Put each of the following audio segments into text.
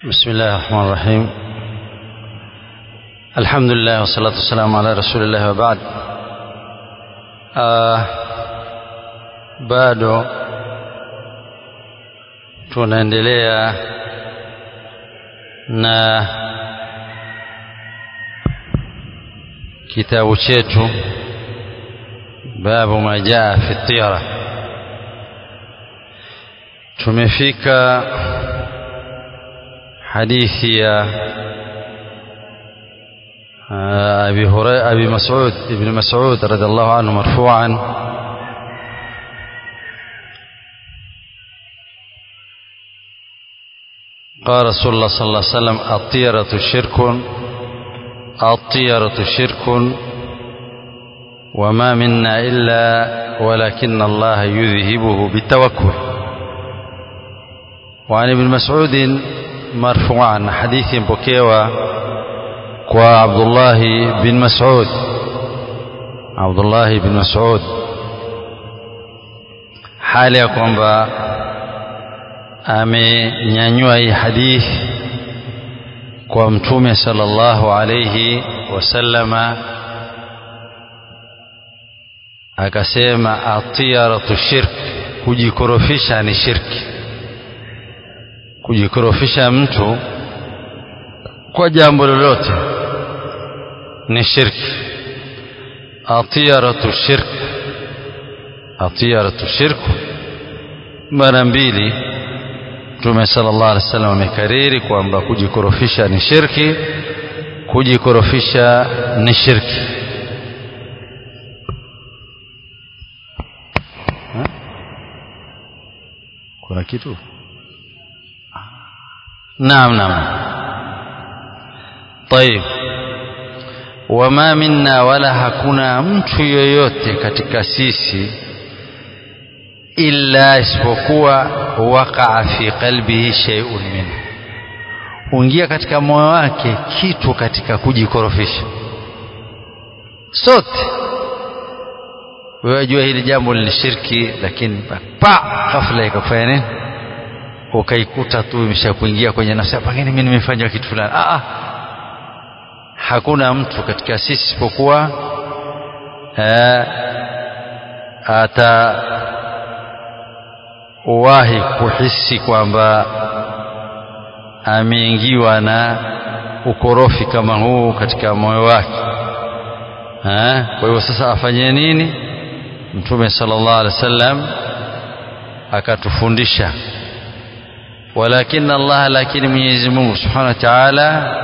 بسم الله الرحمن الرحيم الحمد لله والصلاة والسلام على رسول الله وبعد آه bado tunaendelea na kitabu chetu babu ma jaa fi tiyara tumefika hadithi ya أبي هريرة أبي مسعود ابن مسعود رضي الله عنه مرفوعا قال رسول الله صلى الله عليه وسلم الطيرة شرك الطيرة شرك وما منا إلا ولكن الله يذهبه بالتوكل وعن ابن مسعود مرفوعا حديث بكيوة وعبد الله بن مسعود عبد الله بن مسعود hali ya kwamba amenyanyua hii hadithi kwa mtume sallallahu alayhi wasallama akasema atiyaratu shirk kujikorofisha ni shirki kujikorofisha mtu kwa jambo lolote ni shirki atiyaratu shirk atiyaratu shirku mara mbili mtume sallallahu alaihi wasallam amekariri kwamba kujikorofisha ni shirki kujikorofisha ni shirki ha? kuna kitu naam naam طيب wama minna wala hakuna mtu yoyote katika sisi illa isipokuwa waqaa fi qalbihi shay'un min huingia katika moyo wake kitu katika kujikorofisha sote wewe wajua hili jambo ni shirki lakini pa ghafla ikafanya nini ukaikuta tu imeshakuingia kwenye nafsi pengine mimi nimefanya kitu fulani ah hakuna mtu katika sisi isipokuwa atawahi kuhisi kwamba ameingiwa na ukorofi kama huu katika moyo wake kwa hivyo sasa afanye nini mtume sallallahu alaihi wasallam akatufundisha walakin Allah lakini Mwenyezi Mungu subhanahu wa ta'ala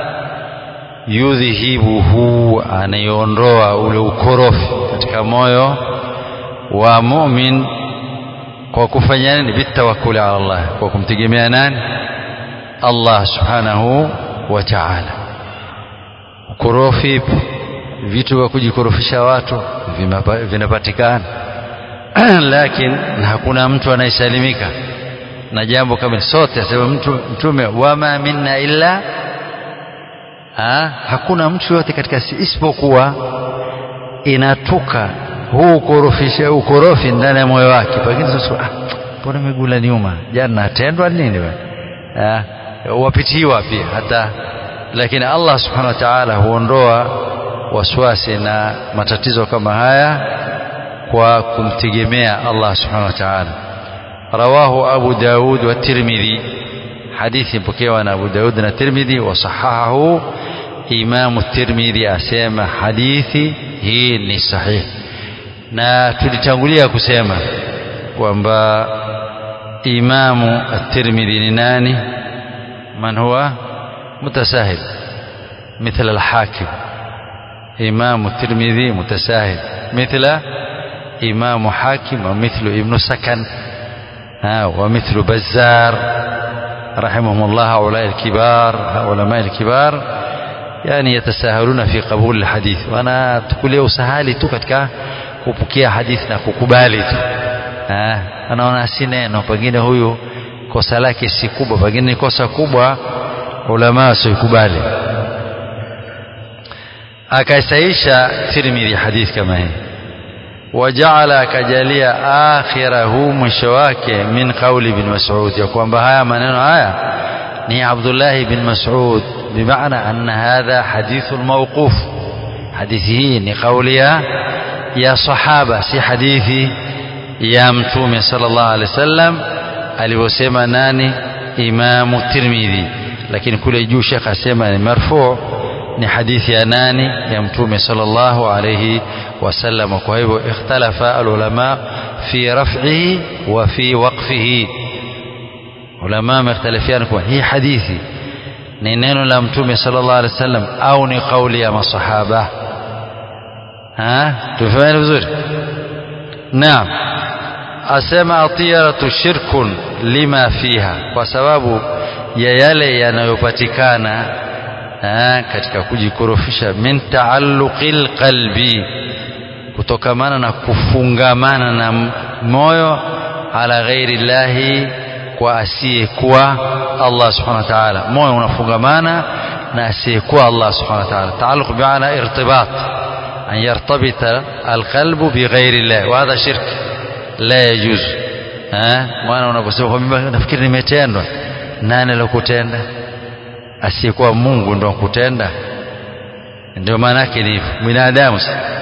yudhihibuhu anaiondoa ule ukorofi katika moyo wa mumin kwa kufanya nini bitawakkuli ala Allah kwa kumtegemea nani Allah subhanahu wa ta'ala ukorofi vitu vya kujikorofisha watu vinapatikana lakini hakuna mtu anayesalimika na jambo kama sote asema mtu mtume wama minna illa ha? hakuna mtu yote katika si isipokuwa inatuka huu ukorofisha ukorofi ndani ya moyo wake pengine sasa ah mbona migula nyuma jana natendwa nini bwana wapitiwa pia hata lakini Allah subhanahu wa ta'ala huondoa waswasi na matatizo kama haya kwa kumtegemea Allah subhanahu wa ta'ala rawahu Abu Daud wa Tirmidhi hadithi mpokewa na Abu Daud na Tirmidhi wasahahahu Imamu Tirmidhi asema hadithi hii ni sahihi na tulitangulia kusema kwamba Imamu At-Tirmidhi ni nani man huwa mutasahil مثل الحاكم إمام الترمذي متساهل مثل إمام حاكم ومثل ابن سكن ومثل بزار رحمهم الله هؤلاء الكبار علماء الكبار يعني يتساهلون في قبول الحديث وانا تقول له سهالي tu katika kupokea hadithi na kukubali tu anaona si neno pengine huyu kosa lake si kubwa pengine ni kosa kubwa ulama wasikubali akaisaisha Tirmidhi hadithi kama hii wajaala akajalia akhirahu mwisho wake min qauli ibn Mas'ud ya kwamba haya maneno haya ni Abdullah bin Mas'ud bimaana anna hadha hadithu mawquf hadithi hii ni kauli ya ya sahaba si hadithi ya mtume sallallahu alaihi wasallam alivyosema nani imamu Tirmidhi lakini kule juu Sheikh asema ni marfu ni hadithi ya nani ya mtume sallallahu alayhi wasallam kwa hivyo ikhtalafa alulama fi raf'ihi wa fi waqfihi ulama wamekhtalifiana kwa hii hadithi ni neno la mtume sallallahu alayhi wasallam au ni kauli ya masahaba ha tufahamu vizuri naam asema atiyaratu shirkun lima fiha kwa sababu ya yale yanayopatikana katika kujikorofisha min taalluqil qalbi kutokamana na kufungamana na moyo ala ghairi llahi kwa asiyekuwa Allah subhanahu wa ta'ala moyo unafungamana na asiyekuwa Allah subhanahu wa ta'ala taalluq bi'ana irtibat an yartabita alqalbu bighairi llah wa hadha shirk la yajuz maana unaposema nafikiri nimetendwa nani alokutenda asiyekuwa Mungu ndo kutenda ndio maana yake ni binadamu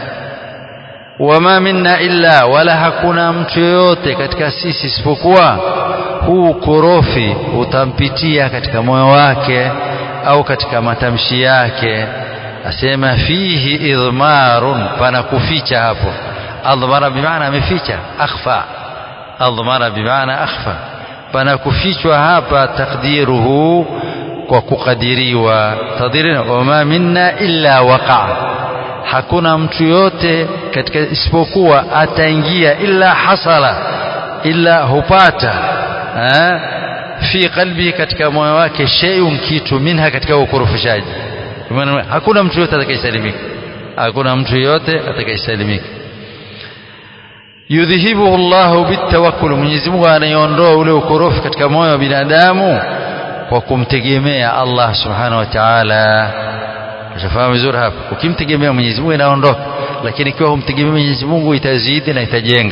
wama minna illa wala hakuna mtu yoyote katika sisi isipokuwa huu korofi utampitia katika moyo wake au katika matamshi yake asema fihi idhmarun pana kuficha hapo adhmara bimaana ameficha akhfa adhmara bimaana akhfa pana kufichwa hapa takdiruhu kwa kukadiriwa tadhirina wama minna illa waqa hakuna mtu yote katika isipokuwa ataingia illa hasala illa hupata ha? fi qalbi katika moyo wake shay'un kitu minha katika ukurufishaji hakuna mtu yote atakayesalimika hakuna mtu yote atakayesalimika yudhihibuhu Allahu bitawakkul Mwenyezi Mungu anaiondoa ule ukorofi katika moyo wa binadamu kwa kumtegemea Allah subhanahu wa ta'ala ushafahamu vizuri hapo ukimtegemea Mwenyezi Mungu inaondoka lakini ikiwa humtegemea Mwenyezi Mungu itazidi na itajenga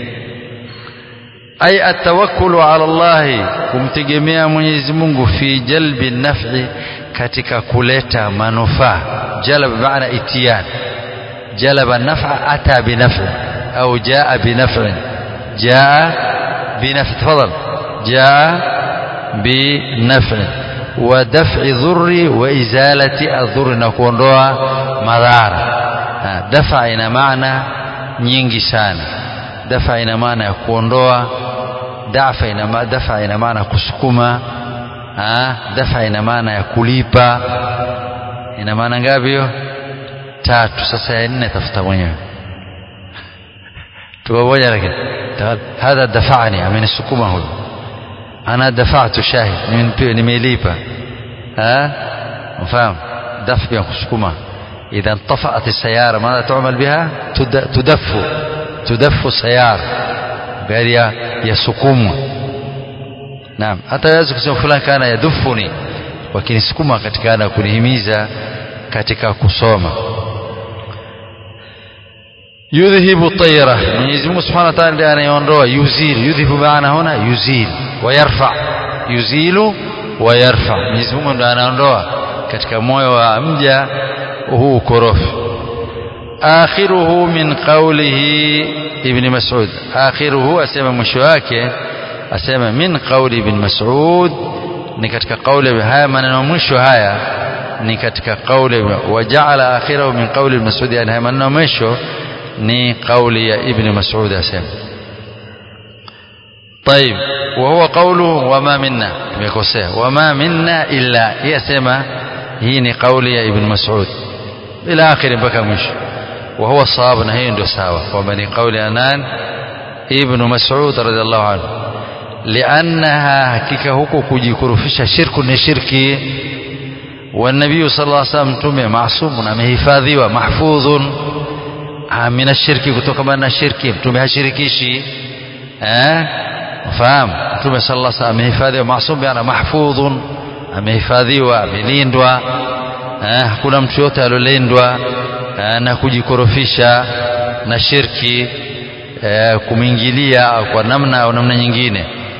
ay atawakkulu ala Allah kumtegemea Mwenyezi Mungu fi jalbi naf'i katika kuleta manufaa jalab maana itiyan jalaba naf'a ata binaf'i au jaa binaf'in jaa binaf'i tafadhal jaa بنفع ودفع ضر وإزالة الضر نكونdoa madhara dafa ina maana nyingi sana dafa ina maana ya kuondoa dafa ina dafa ina maana kusukuma dafa ina maana ya kulipa ina maana ngapi hiyo tatu sasa ya nne tafuta mwenyewe tuko moja lakini hadha dafani amenisukuma huyo أنا دفعت شاهد من نميليبا ها مفهوم دف بينكسكما إذا انطفأت السيارة ماذا تعمل بها تدف تدف السيارة بهذه يسكم نعم hata yaweza kusema fulani kana yadhufuni wakinisukuma katika na kunihimiza katika kusoma yudhhibu tayra Mwenyezi Mungu Subhanahu wa Ta'ala ndiye anayeondoa yuzil yudhhibu maana huna yuzil wayarfa yuzilu wayarfa Mwenyezi Mungu ndiye anaondoa katika moyo wa mja huu ukorofi akhiruhu min qawlihi ibn Mas'ud akhiruhu asema mwisho wake asema min qawli ibn Mas'ud ni katika kauli haya maneno mwisho haya ni katika kauli waja'ala akhirahu min qawli ibn Mas'ud yani haya maneno mwisho ni kauli ya ibn Mas'ud asema طيب وهو قوله وما منا يكوسea وما منا إلا يسمى hii ni kauli ya ibn Mas'ud ila akhiri mpaka mwisho وهو الصواب na hiyo ndio sawa kwamba ni kauli ya nan ibn Mas'ud radhiallahu anhu liannaha hakika huko kujikurufisha shirku ni shirki والنبي صلى الله عليه وسلم mtume maasum amehifadhiwa mahfudhun min ashirki kutokana na shirki mtume hashirikishi eh fahamu mtume sallallahu alaihi wasallam amehifadhiwa maasum yana mahfudhun amehifadhiwa amelindwa eh hakuna mtu yote alolindwa eh, na kujikorofisha na shirki eh, kumwingilia kwa namna au namna nyingine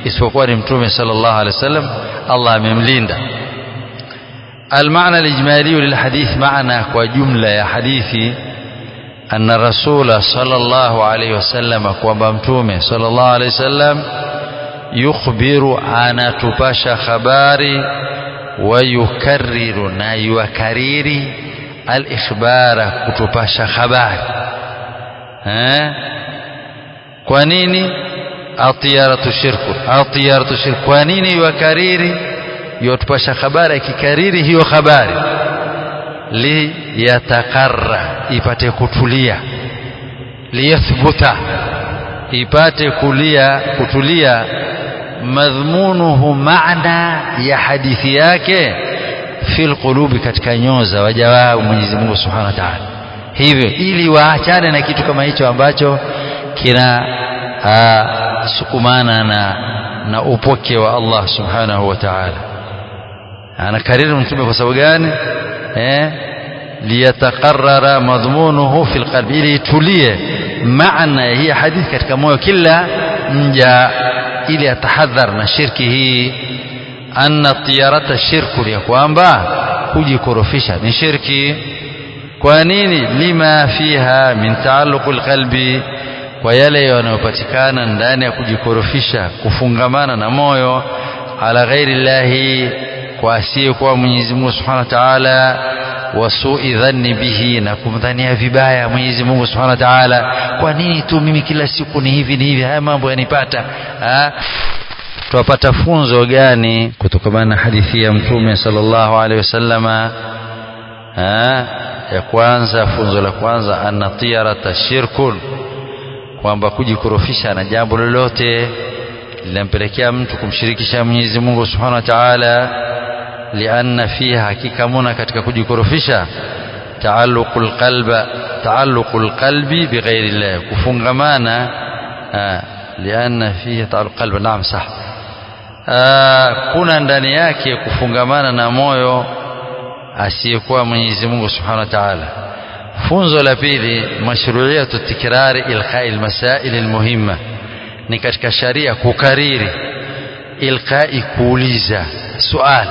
isipokuwa ni mtume sallallahu alaihi wasallam Allah amemlinda المعنى الإجمالي للحديث معنى وجملة يا حديثي أن الرسول صلى الله عليه وسلم وبمتومه صلى الله عليه وسلم يخبر عن تباش خباري ويكرر نايوكريري الإخبار كتباش خباري ها kwa nini atiyaratu shirku atiyaratu shirku kwa nini yukariri yotupasha habari akikariri hiyo habari li yatakarra ipate kutulia liyathbuta ipate kulia kutulia madhmunuhu maana ya hadithi yake fil qulubi katika nyoyo za waja wao Mwenyezi Mungu Subhanahu wa Ta'ala hivyo ili waachane na kitu kama hicho ambacho kina sukumana na na upoke wa Allah Subhanahu wa Ta'ala anakariri mtume kwa sababu gani eh liyatakarrara madhmunuhu fil qalbi ili itulie maana hii hadithi katika moyo kila mja ili atahadhar na shirki hii anna tiyarata shirku ya kwamba kujikorofisha ni shirki kwa nini lima fiha min taalluq alqalbi kwa yale yanayopatikana ndani ya kujikorofisha kufungamana na moyo ala ghairi llahi kwa asiyekuwa Mwenyezi Mungu Subhanahu wa Ta'ala wasui dhanni bihi na kumdhania vibaya Mwenyezi Mungu Subhanahu wa Ta'ala kwa nini tu mimi kila siku ni hivi ni hivi haya mambo yanipata tuwapata funzo gani kutokana na hadithi ya mtume sallallahu alaihi wasallama ya kwanza funzo la kwanza anna tiyarata shirkun kwamba kujikorofisha na jambo lolote linampelekea mtu kumshirikisha Mwenyezi Mungu Subhanahu wa Ta'ala lianna fiha hakika muna katika kujikorofisha taalluqul qalba taalluqul qalbi bighairi Allah kufungamana lianna fiha taalluq qalbi naam sah kuna ndani yake kufungamana na moyo asiyekuwa Mwenyezi Mungu Subhanahu wa Ta'ala funzo la pili mashru'iyatu tikrari ilqa'i almasail almuhimma ni katika sharia kukariri ilqa'i kuuliza sual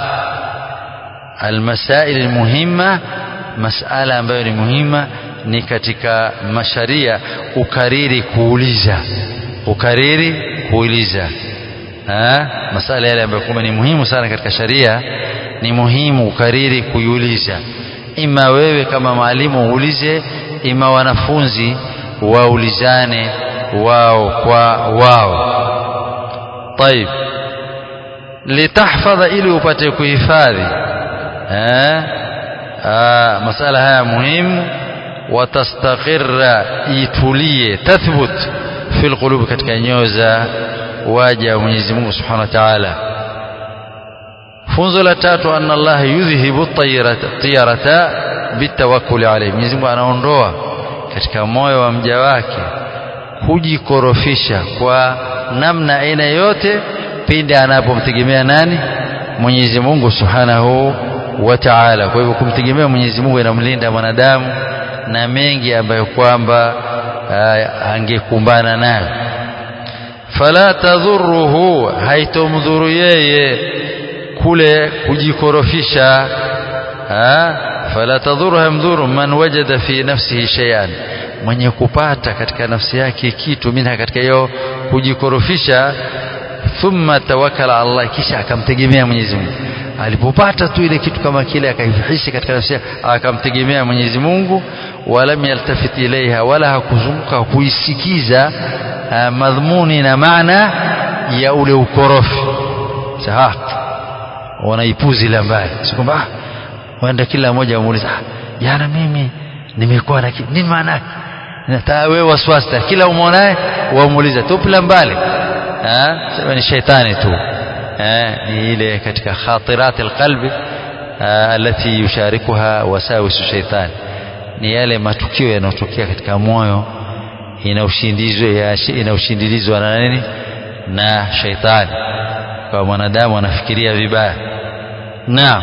almasail almuhimma masala ambayo ni muhima ni katika masharia ukariri kuuliza ukariri kuuliza ha? masala yale ambayo kwamba ni muhimu sana katika sharia ni muhimu ukariri kuiuliza ima wewe kama mwalimu uulize ima wanafunzi waulizane wao kwa wao طيب litahfadha ili upate kuhifadhi eh masala haya muhimu watastaqirra itulie tathbut fil qulub katika nyoyo za waja wa Mwenyezi Mungu Subhanahu wa Ta'ala funzo la tatu anna Allah yudhhibu tiyarata bitawakkuli alayhi Mwenyezi Mungu anaondoa katika moyo wa mja wake kujikorofisha kwa namna aina yote pindi anapomtegemea nani Mwenyezi Mungu Subhanahu wa Ta'ala kwa hivyo kumtegemea Mwenyezi Mungu inamlinda mwanadamu na mengi ambayo kwamba angekumbana nayo fala tadhuruhu haitomdhuru yeye kule kujikorofisha fala tadhuru hamdhuru man wajada fi nafsihi shay'an mwenye kupata katika nafsi yake kitu minha katika hiyo kujikorofisha thumma tawakkala Allah kisha akamtegemea Mwenyezi Mungu alipopata tu ile kitu kama kile akaifihisha katika nafsi yake akamtegemea Mwenyezi Mungu walam yaltafit ilaiha wala hakuzunguka kuisikiza madhmuni na maana ya ule ukorofi sawa wanaipuzi la mbali si kwamba ah, waenda kila mmoja amuuliza ah, jana mimi nimekuwa na nini maana yake nataka wewe waswasi kila umwonaye wamuuliza tupila mbali eh sema ni shaitani tu eh ni ile katika khatirat alqalbi alati yusharikuha wasawisu shaitani ni yale matukio yanayotokea katika moyo inaushindizwa inaushindilizwa na nini na shaitani kwa mwanadamu anafikiria vibaya naam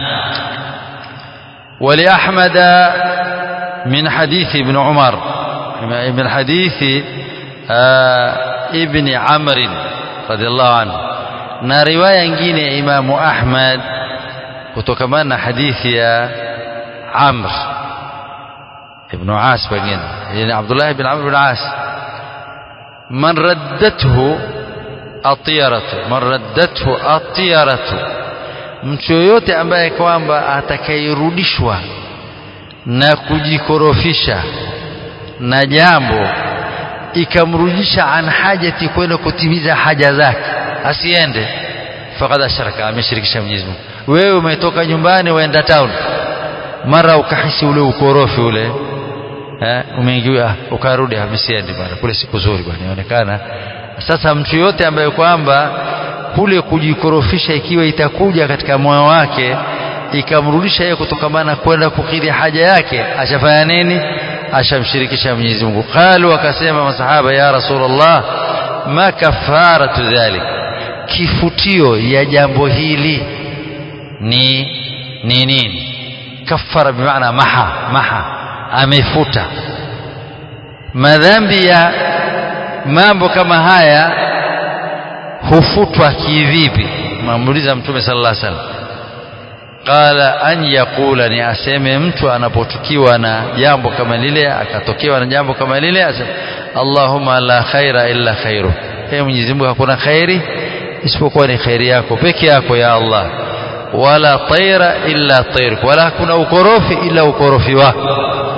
ولأحمد من حديث ابن عمر من حديث ابن عمرو رضي الله عنه na riwaya nyingine ya Imamu Ahmad kutokamana na hadithi ya Amr ibn As pengine yani Abdullah ibn Amr ibn As man raddathu atiyaratu man raddathu atiyaratu mtu yoyote ambaye kwamba atakayerudishwa na kujikorofisha na jambo ikamrudisha an hajati kwenda kutimiza haja zake asiende faqad ashraka ameshirikisha Mwenyezi Mungu wewe umetoka nyumbani waenda town mara ukahisi ule ukorofi ule eh umeingia ukarudi amesiendi bwana kule siku nzuri bwana inaonekana sasa mtu yote ambaye kwamba kule kujikorofisha ikiwa itakuja katika moyo wake ikamrudisha yeye kutokamana kwenda kukidhi haja yake ashafanya nini ashamshirikisha Mwenyezi Mungu qalu wakasema masahaba ya rasulullah ma kafaratu dhalik kifutio ya jambo hili ni ni nini kafara bimaana maha maha amefuta madhambi ya mambo kama haya hufutwa kivipi mamuuliza mtume sallallahu alaihi wasallam qala an yaqula ni aseme mtu anapotukiwa na jambo kama lile akatokewa na jambo kama lile aseme Allahumma la khaira illa khairu hey Mwenyezi Mungu hakuna khairi isipokuwa ni khairi yako peke yako ya Allah wala taira illa tairuk wala hakuna ukorofi ila ukorofi wako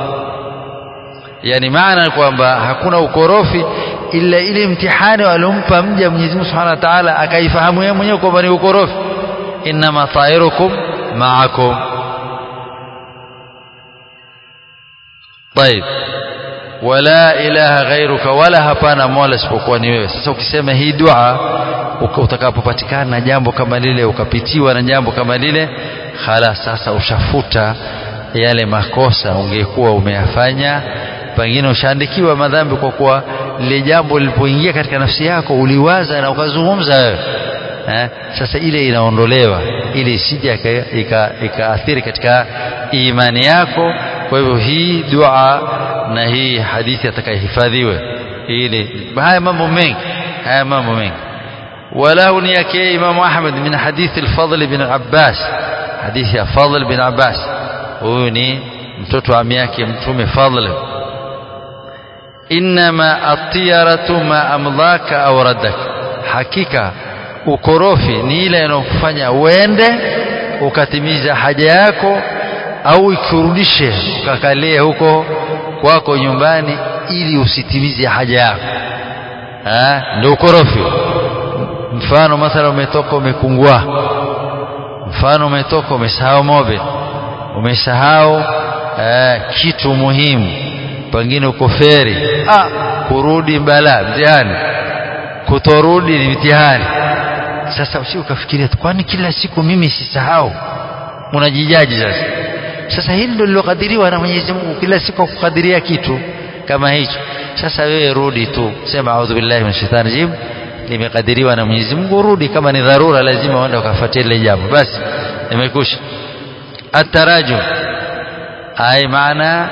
yani maana kwamba hakuna ukorofi ila ile mtihani alompa mja Mwenyezi Mungu Subhanahu wa Ta'ala akaifahamu yeye mwenyewe kwamba ni ukorofi inma tairukum ma'akum طيب wala ilaha ghairuka wala hapana mola isipokuwa ni wewe sasa ukisema hii dua utakapopatikana na jambo kama lile ukapitiwa na jambo kama lile khala sasa ushafuta yale makosa ungekuwa umeyafanya pengine ushaandikiwa madhambi kwa kuwa lile jambo lilipoingia katika nafsi yako uliwaza na ukazungumza wewe eh? sasa ile inaondolewa ili isije ikaathiri katika imani yako kwa hivyo hii dua na hii hadithi atakayehifadhiwe ili haya mambo mengi haya mambo mengi وله نيكي إمام أحمد من حديث الفضل بن عباس حديث فضل بن عباس وني mtoto ami yake mtume fadl inma atiyaratu ma amdhaka au raddak hakika ukorofi ni ile inayokufanya uende ukatimiza haja yako au ikurudishe ukakalie huko kwako nyumbani ili usitimize haja yako ndio ukorofi mfano mathala umetoka umekungua mfano umetoka umesahau mobe umesahau eh, kitu muhimu pengine uko feri ah, kurudi bala mtihani kutorudi ni mtihani sasa usi ukafikiria kwani kila siku mimi sisahau unajijaji sasa sasa hili ndio lilokadiriwa na Mwenyezi Mungu kila siku kukadiria kitu kama hicho sasa wewe rudi tu sema a'udhu billahi minash shaitani rajim limekadiriwa na Mwenyezi Mungu rudi kama ni dharura lazima uende ukafuatie ile jambo basi imekusha atarajum ai maana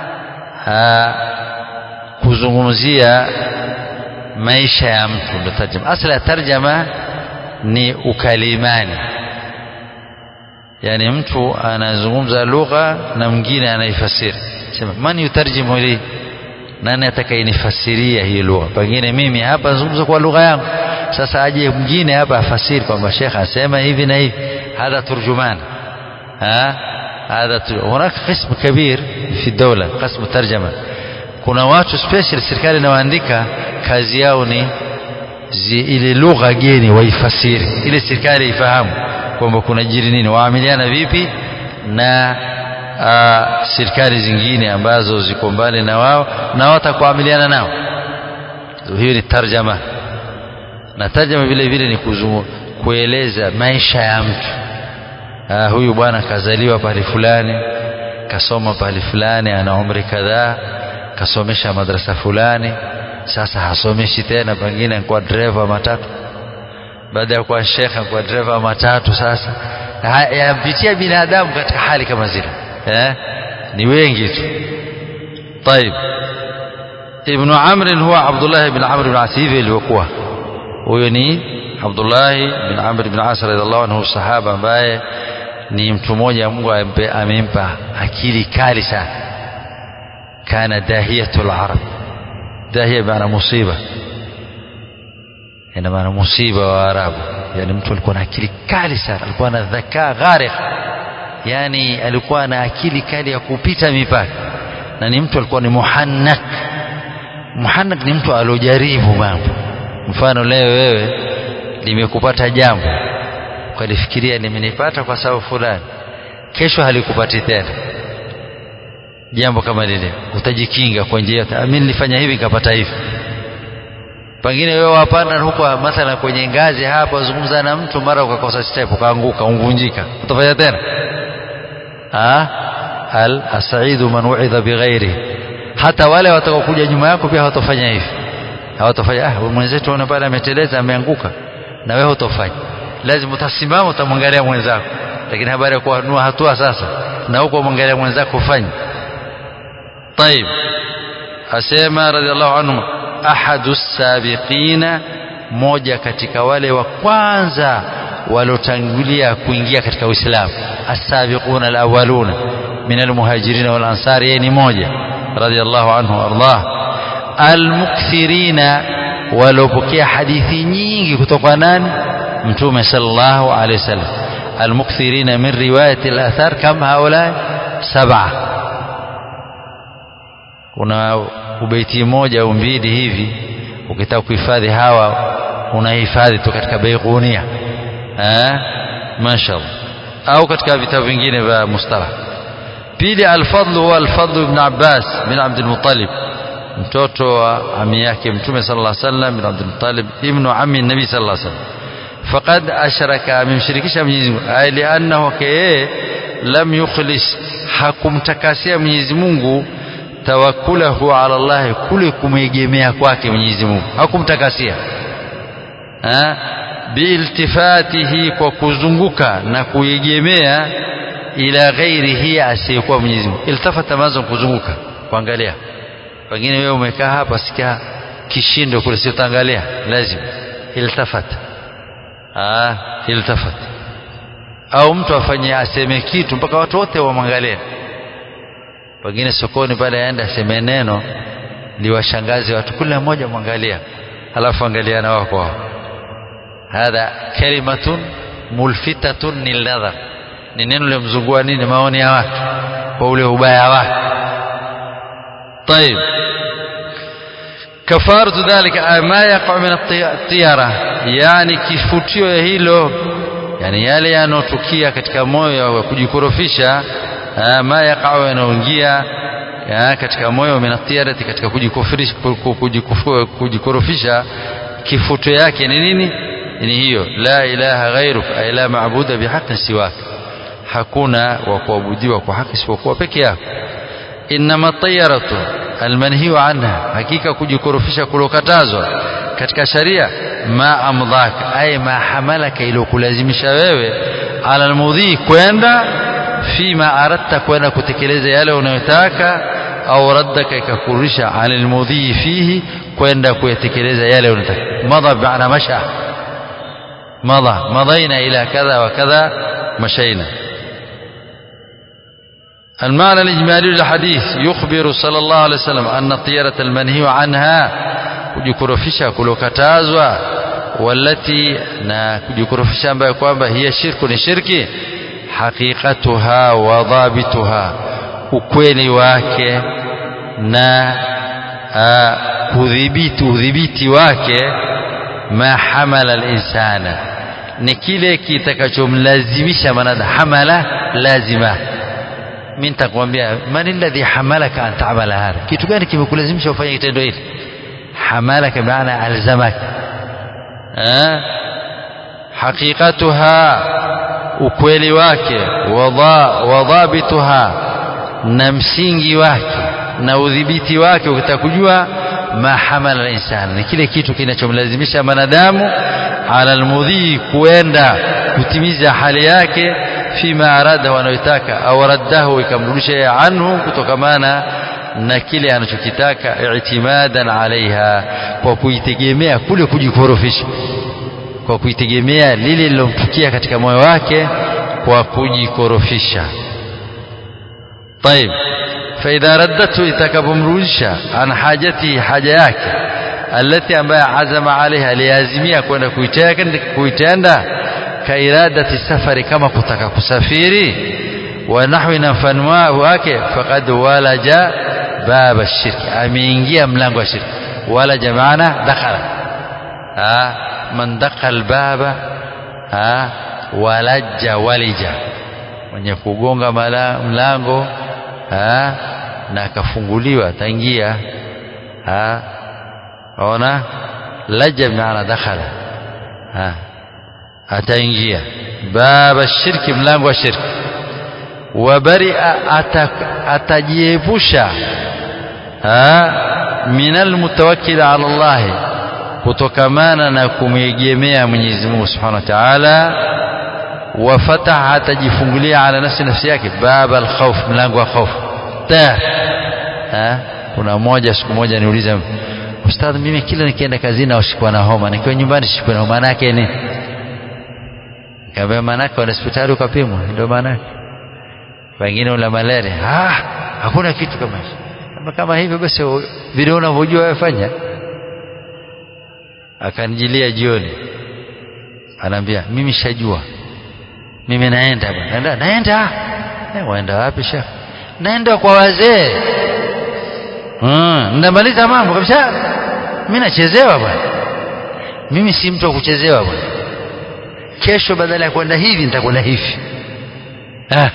kuzungumzia maisha ya mtu ndio tarjama asla ya tarjama ni ukalimani yani mtu anazungumza lugha na mwingine anaifasiri sema man yutarjimu li nani atakayenifasiria hii lugha pengine mimi hapa nazungumza kwa lugha yangu sasa aje mwingine hapa afasiri kwamba shekhe asema hivi na hivi hadha turjuman ha هذا هناك قسم كبير في الدولة قسم ترجمة kuna watu special serikali inawaandika kazi yao ni zi, ile lugha geni waifasiri ile serikali ifahamu kwamba kuna jiri nini waamiliana vipi na uh, serikali zingine ambazo ziko mbali na wao na watakuamiliana nao hiyo ni tarjama na tarjama vile vile ni kuzumu, kueleza maisha ya mtu uh, huyu bwana kazaliwa pahali fulani kasoma pahali fulani ana umri kadhaa kasomesha madrasa fulani sasa hasomeshi tena pengine kwa dereva matatu baada ya kuwa shekha kwa dereva matatu sasa yampitia binadamu katika hali kama zile eh? ni wengi tu طيب ابن عمرو هو عبد الله بن عمرو بن عاص hivi ilivyokuwa huyo ni Abdullah bin Amr bin As radhiallahu anhu sahaba ambaye ni mtu mmoja Mungu amempa akili kali sana kana dahiyatul arab dahia maana musiba ina maana musiba wa arabu yani mtu alikuwa na akili kali sana alikuwa na dhakaa gharikh yani alikuwa na akili kali ya kupita mipaka na ni mtu alikuwa ni muhannak muhannak ni mtu aliojaribu mambo mfano leo wewe limekupata jambo ukalifikiria limenipata kwa sababu fulani kesho halikupati tena jambo kama lile utajikinga kwa njia mimi nilifanya hivi nikapata hivi pengine wewe wapanda huko mathala kwenye ngazi hapa zungumza na mtu mara ukakosa step ukaanguka ungvunjika utafanya tena ah al asaidu man uidha bighairi hata wale watakaokuja nyuma yako pia hawatofanya hivi hawatofanya ah mwenzetu ona pale ameteleza ameanguka na wewe hutofanya lazima utasimama utamwangalia mwenzako lakini habari ya kuanua hatua sasa na huko mwangalia mwenzako ufanye طيب asema radhiallahu anhu ahadu sabiqina moja katika wale wa kwanza waliotangulia kuingia katika Uislamu as-sabiquna al-awwaluna min al-muhajirin wal ansar yeye ni moja radhiallahu anhu ardah al-mukthirina waliopokea hadithi nyingi kutoka nani mtume sallallahu alayhi wasallam al-mukthirina min riwayati al-athar kam haula sab'a kuna ubeiti moja au mbili hivi ukitaka kuhifadhi hawa unahifadhi tu katika baigunia eh mashaallah au katika vitabu vingine vya mustalah pili al-fadl huwa al-fadl ibn Abbas bin Abd al-Muttalib mtoto wa ami yake mtume sallallahu alaihi wasallam bin Abd al-Muttalib ibn ammi nabi sallallahu alaihi wasallam faqad ashraka amemshirikisha Mwenyezi Mungu ay li'annahu kaye lam yukhlis hakumtakasia Mwenyezi Mungu tawakkulahu ala Allah kule kumegemea kwake Mwenyezi Mungu hakumtakasia ha biiltifatihi kwa kuzunguka na kuegemea ila ghairihi asiyekuwa Mwenyezi Mungu iltafata mazo kuzunguka kuangalia pengine wewe umekaa hapa sikia kishindo kule sio utaangalia lazima iltafata ah iltafata au mtu afanye aseme kitu mpaka watu wote wamwangalie pengine sokoni pale aenda aseme neno liwashangaze watu kila mmoja mwangalia halafu angaliana wao kwa hadha kalimatun mulfitatun lilnadhar ni neno limzungua nini maoni ya watu kwa ule ubaya wake طيب كفارة ذلك ما يقع من الطيرة يعني kifutio ya hilo yani yale yanotukia katika moyo wa kujikorofisha ma yaqau yanaoingia katika moyo minatiyarati katika kujikorofisha kifuto yake ni nini ni hiyo la ilaha ghairuk ay la maabuda bihaqqin siwak hakuna wa kuabudiwa kwa haki isipokuwa peke yako inma tayaratu almanhiyu anha hakika kujikorofisha kulokatazwa katika sharia ma amdhaka ay ma hamalaka ilokulazimisha wewe ala almudhi kwenda fima aradta kwenda kutekeleza yale unayotaka au raddaka ikakurudisha ala almudhi fihi kwenda kuyatekeleza yale unataka madha ba'na masha madha madaina ila kadha wa kadha mashaina المعنى الإجمالي للحديث يخبر صلى الله عليه وسلم أن الطيرة المنهي عنها kujikorofisha kulokatazwa walati na kujikorofisha ambayo kwamba hiya shirku ni shirki haqiqatuha wa dhabituha ukweli wake na kudhibiti udhibiti wake ma hamala al-insana ni kile kitakachomlazimisha manada hamala lazima mimi nitakwambia man alladhi hamalaka an ta'mala hadha kitu gani kimekulazimisha ufanye kitendo hili hamalaka maana alzamak eh haqiqatuha ukweli wake wadhabituha na msingi wake na udhibiti wake ukitaka kujua ma hamala al-insan ni kile kitu kinachomlazimisha manadamu ala almudhi kuenda kutimiza hali yake fima arada wanayotaka au raddahu ikamrudisha anhu kutokamana na kile anachokitaka i'timadan alaiha kwa kuitegemea kule kujikorofisha kwa kuitegemea lile lilomtukia katika moyo wake kwa kujikorofisha طيب فإذا ردته itakapomrudisha an hajati haja yake alati ambaye azama alaiha aliazimia kwenda kuitenda kairadati safari kama kutaka kusafiri wa nahwi na mfano wake faqad walaja baba shirki ameingia mlango wa shirki walaja maana dakhala man dakhala baba walaja walija mwenye kugonga mlango na akafunguliwa ataingia ona laja maana dakhala ataingia baba shirki mlango wa shirki wabaria atajiepusha minal mutawakkil ala Allah kutokamana na kumwegemea Mwenyezi Mungu Subhanahu wa Ta'ala wafataha atajifungulia ala nafsi nafsi yake baba alkhawf mlango wa khawf ta kuna moja siku moja niuliza ustadhi mimi kila nikienda kazini nashikwa na homa nikiwa nyumbani shikwa na homa maana yake nini Kaambia manake wana hospitali ukapimwa ndio manake. Wengine una malaria. Ah, hakuna kitu kama hicho. Kama kama hivyo basi vile unavyojua wewe fanya. Akanijilia jioni. Anaambia mimi shajua. Mimi naenda bwana. Naenda naenda. Eh, waenda wapi shekh? Naenda kwa wazee. Mm, ndamaliza mambo kabisa. Mimi nachezewa bwana. Mimi si mtu wa kuchezewa bwana kesho badala ya kwenda hivi nitakwenda hivi ah.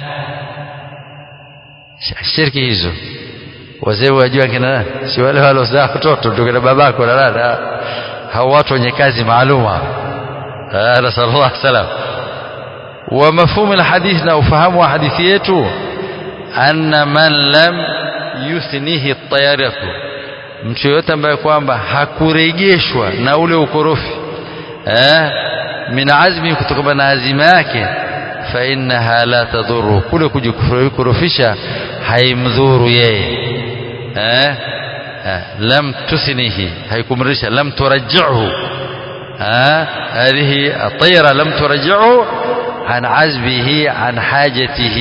shirki hizo wazee wajua kina nani si wale walozaa watoto ndio kina babako na nani hao watu wenye kazi maaluma nasallallahu alaihi wasallam wa mafhumu alhadith na ufahamu wa hadithi yetu anna man lam yuthnihi at-tayaratu mtu yote ambaye kwamba hakurejeshwa na ule ukorofi eh min azmi kutokana na azima yake fa innaha la tadhuru kule kujikurufisha haimdhuru yeye eh lam tuthnihi haikumrisha lam turajjihu هذه الطيرة لم ترجعه عن عزبه عن حاجته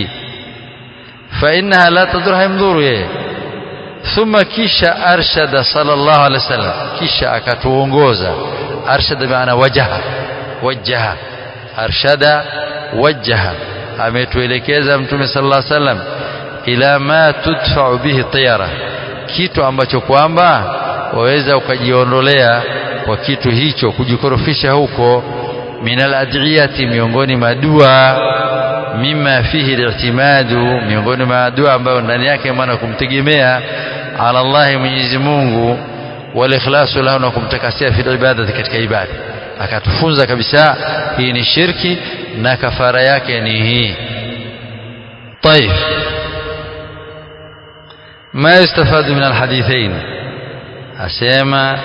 فإنها لا تضر يمضور ثم كيش أرشد صلى الله عليه وسلم كيش أكتوونغوزا أرشد بمعنى وجه وجه أرشد وجه ametuelekeza mtume sallallahu alaihi wasallam ila ma tudfa'u bihi tiyara kitu ambacho kwamba waweza ukajiondolea kwa kitu hicho kujikorofisha huko minal adiyati miongoni mwa dua mima fihi li'timadu miongoni mwa dua ambayo ndani yake maana kumtegemea ala Allah Mwenyezi Mungu wal ikhlasu lahu na kumtakasia fi ibadati katika ibada akatufunza kabisa hii ni shirki na kafara yake ni hii طيب ما يستفاد من الحديثين أسيما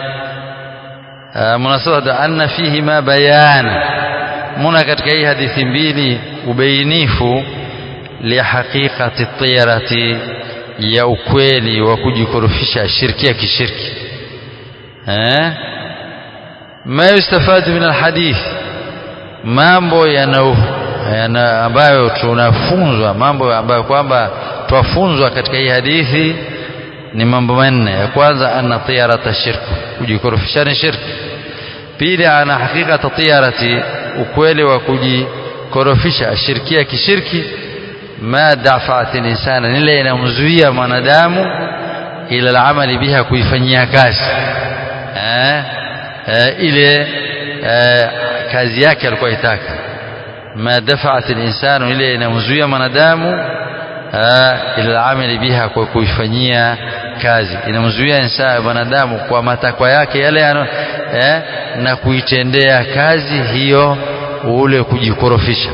مناسبة أن فيهما بيانا muna katika hii hadithi mbili ubainifu lihaqiqati tiyarati ya ukweli wa kujikorofisha shirki ya kishirki eh ma yustafadu min alhadith mambo yana, yana ambayo tunafunzwa mambo ambayo kwamba twafunzwa katika hii hadithi ni mambo manne ya kwanza anna tiyarata shirku kujikorofisha ni shirki pili ana hakikata tiyarati ukweli wa kujikorofisha shirkia kishirki ma dafa'at insana nile inamzuia mwanadamu ila alamali biha kuifanyia kazi eh, eh, ile eh, kazi yake alikuwa itaka ma dafa'at insanu ile inamzuia mwanadamu ila alamali biha kwa kuifanyia kazi inamzuia insana mwanadamu kwa matakwa yake yale ano, eh, na kuitendea kazi hiyo ule kujikorofisha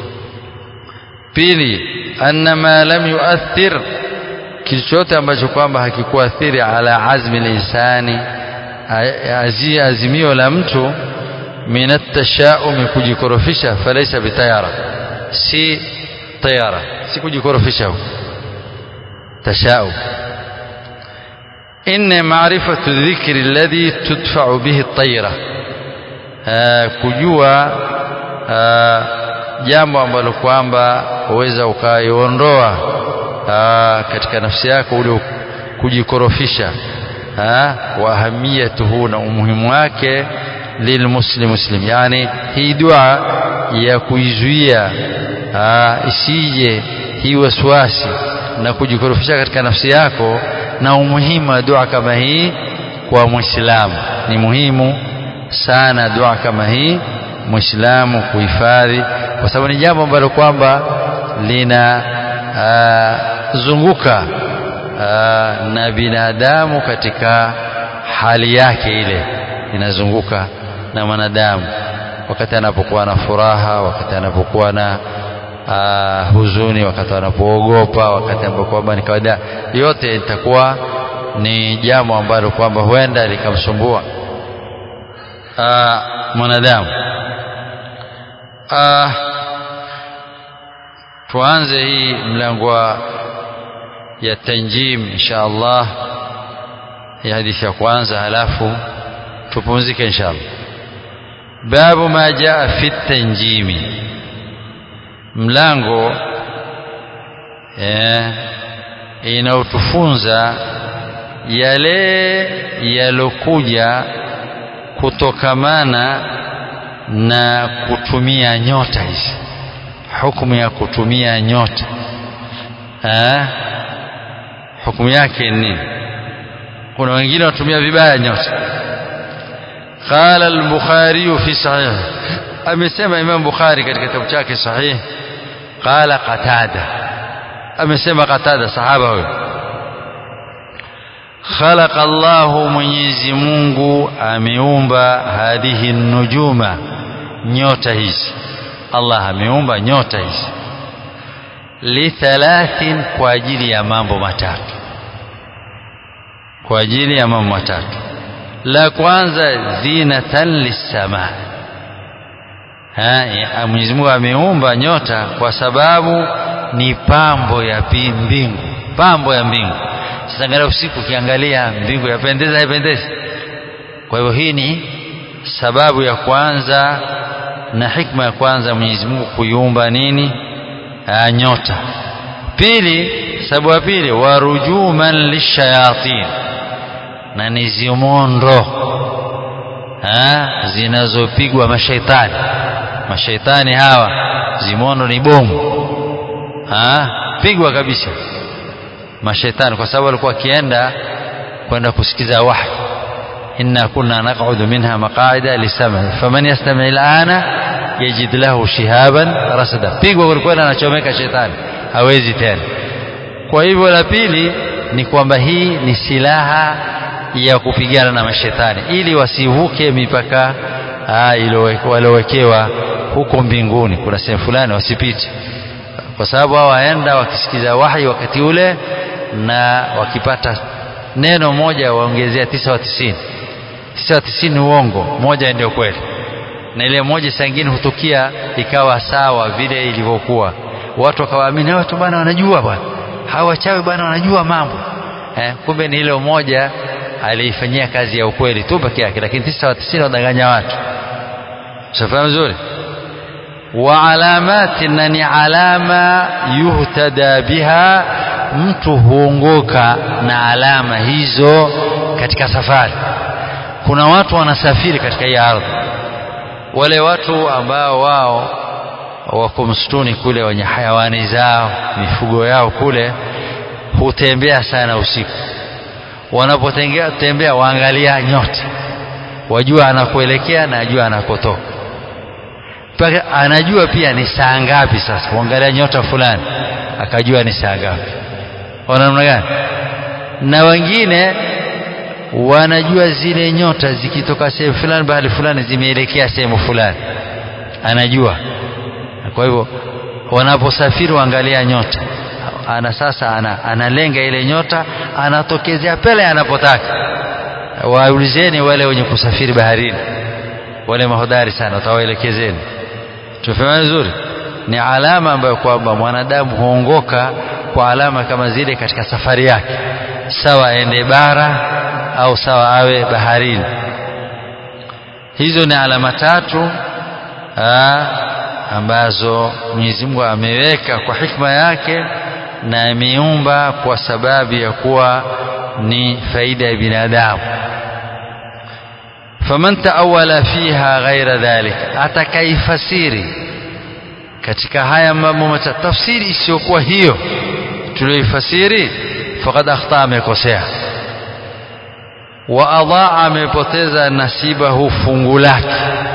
pili anna ma lam yuathir kichochote ambacho kwamba hakikuathiri ala azmi linsani azimio la mtu min atashaumi kujikorofisha falaisa bitayara si tayara si kujikorofisha tashaum إن معرفة الذكر الذي تدفع به الطيرة uh, kujua uh, jambo ambalo kwamba uweza ukaiondoa uh, katika nafsi yako ule kujikorofisha wa ahamiyatuhu na umuhimu wake lilmuslim muslim yani hii dua ya kuizuia isije hii waswasi na kujikorofisha katika nafsi yako na umuhimu wa dua kama hii kwa muislamu ni muhimu sana dua kama hii muislamu kuhifadhi kwa sababu ni jambo ambalo kwamba lina zunguka na binadamu katika hali yake ile inazunguka na mwanadamu wakati anapokuwa na furaha wakati anapokuwa na uh, huzuni wakati anapoogopa wakati anapokuwa ni kawaida yote itakuwa ni jambo ambalo kwamba huenda likamsumbua uh, mwanadamu uh, tuanze hii mlango wa ya tanjim insha Allah ya hadithi ya kwanza halafu tupumzike insha Allah babu ma jaa fi tanjimi mlango eh, inaotufunza yale yalokuja kutokamana na kutumia nyota hizi hukumu ya kutumia nyota eh, hukumu yake ni kuna wengine watumia vibaya nyota قال البخاري في صحيح amesema Imam Bukhari katika kitabu chake sahih qala qatada amesema qatada sahaba huyo khalaqa Allah Mwenyezi Mungu ameumba hadhihi nujuma nyota hizi Allah ameumba nyota hizi lithalathin kwa ajili ya mambo matatu kwa ajili ya mambo matatu la kwanza zinatan lissamaa Mwenyezi Mungu ameumba nyota kwa sababu ni pambo ya mbingu, pambo ya mbingu. Sasa angalia usiku, ukiangalia mbingu yapendeza, haipendezi? Kwa hivyo hii ni sababu ya kwanza na hikma ya kwanza Mwenyezi Mungu kuiumba nini? Aa, nyota. Pili, sababu ya pili, warujuman lishayatin, na ni zimondo zinazopigwa mashaitani mashaitani hawa zimondo ni bomu ha? pigwa kabisa mashaitani kwa sababu walikuwa wakienda kwenda kusikiza wahi inna kunna naq'udu minha maq'ida lisama faman yastami' al'ana yajid lahu shihaban rasada pigwa walikuwa anachomeka shetani hawezi tena kwa hivyo la pili ni kwamba hii ni silaha ya kupigana na mashetani ili wasivuke mipaka waliowekewa huko mbinguni kuna sehemu fulani wasipite kwa sababu hao waenda wakisikiza wahi wakati ule na wakipata neno moja waongezea tisa wa tisini tisa wa tisini uongo moja ndio kweli na ile moja saa ingine hutukia ikawa sawa vile ilivyokuwa watu wakawaamini watu bwana wanajua bwana hawa wachawi bwana wanajua mambo eh, kumbe ni ile moja aliifanyia kazi ya ukweli tu peke yake lakini tisa wa tisini wadanganya watu shafahamu vizuri wa alamati na ni alama yuhtada biha mtu huongoka na alama hizo katika safari kuna watu wanasafiri katika hii ardhi wale watu ambao wao wako msituni kule wenye hayawani zao mifugo yao kule hutembea sana usiku wanapotembea waangalia nyota wajua anakuelekea na ajua anakotoka mpaka anajua pia ni saa ngapi sasa kuangalia nyota fulani akajua ni saa ngapi ona namna gani na wengine wanajua zile nyota zikitoka sehemu fulani bahali fulani zimeelekea sehemu fulani anajua kwa hivyo wanaposafiri waangalia nyota ana sasa ana, analenga ile nyota anatokezea pale anapotaka waulizeni wale wenye kusafiri baharini wale mahodari sana watawaelekezeni tumefahamu vizuri ni alama ambayo kwamba mwanadamu huongoka kwa alama kama zile katika safari yake sawa aende bara au sawa awe baharini hizo ni alama tatu aa, ambazo Mwenyezi Mungu ameweka kwa hikma yake na ameumba kwa sababu ya kuwa ni faida ya binadamu faman taawala fiha ghaira dhalik atakaifasiri katika haya mambo matatu tafsiri isiyokuwa hiyo tuliyoifasiri faqad akhta amekosea wa adaa amepoteza nasibahu fungu lake